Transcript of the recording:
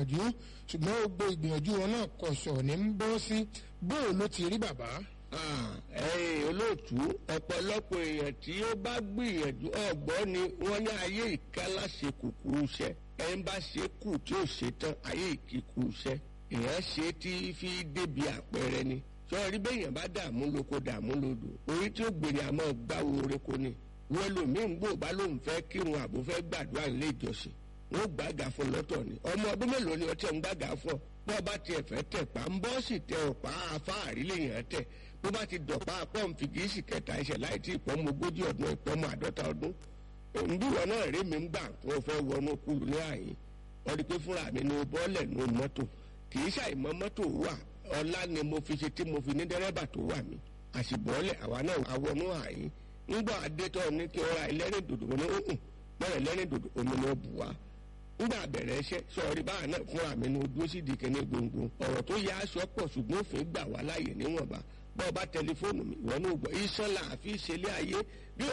gbìyànjú ṣùgbọ́n gbogbo ìgbìyànjú wọn náà kọ̀ṣọ̀ ní ń bọ́ sí bóò ló ti rí bàbá. ẹ̀yin olóòtú ọ̀pọ̀lọpọ̀ èèyàn tí ó bá gbìyànjú ọ̀gbọ́n ni wọ́n ní ayé ìkálá ṣe kúkúrú iṣẹ́ ẹ̀ ń bá ṣe kù tí ó ṣe tán ayé ìkíkú iṣẹ́ èèyàn ṣe tí fi débi àpẹẹrẹ ni sọ́ọ́rí bẹ́yàn bá dààmú lóko dààmú lodò orí tí ó gbèrè àmọ́ gbáwo oreko ni wọ́n lòmíì ń gbò bá lóun fẹ́ kírun àbò fẹ́ gbàdúrà nílé ìjọsìn wọ́n gbàgà fún lọ́tọ̀ ni ọmọ ọdún mélòó ni ọtí ẹ̀ ń gbàgà fún ọ bọ́ ọba tiẹ̀ fẹ́ tẹ̀ pa ń bọ́ sì tẹ ọ̀pá afáàrí lèèyàn tẹ̀ bó bá ti dọ̀pá pọ́ǹfì kì í sì kẹta ẹsẹ̀ láì tí ìpọ́nmọ ogójì ọdún ìpọ́nmọ àádọ́ta ọdún nbíwọ náà rí mi ń gbà tó fẹ́ wọnú kúlù ní àyè wọ́n rí pé fúnra mi ní bọ́ọ̀lẹ̀ ní mọ́tò kì í ṣàìmọ́ mọ́tò wà ọlá ni mo fi ṣe tí mo fi ní dẹ́rẹ́bà tó wà mí àṣìbọ́ọ̀lẹ̀ àwa náà àwọnú àyè ńgbà adétọ́ ní kí ọ̀rá ẹlẹ́rìn dòdò wọn ní ọ̀hún bọ́ọ̀rẹ̀ ẹlẹ́rìn dòdò omi ni ó bù wá ńgbà bẹ̀rẹ̀ iṣẹ́ sọ̀rí báà náà fúnra mi ní ojú sí di kẹ́ni gbòǹgbò ọ̀rọ̀ tó yá aṣọ pọ̀ ṣùgbọ́n òfin gbà wá láàyè níwọ̀nba bọ́ọ̀ bá tẹlifóònù mi ìwọ ní ògbọ́ iṣan làáfi ṣẹlẹ̀ ayé bí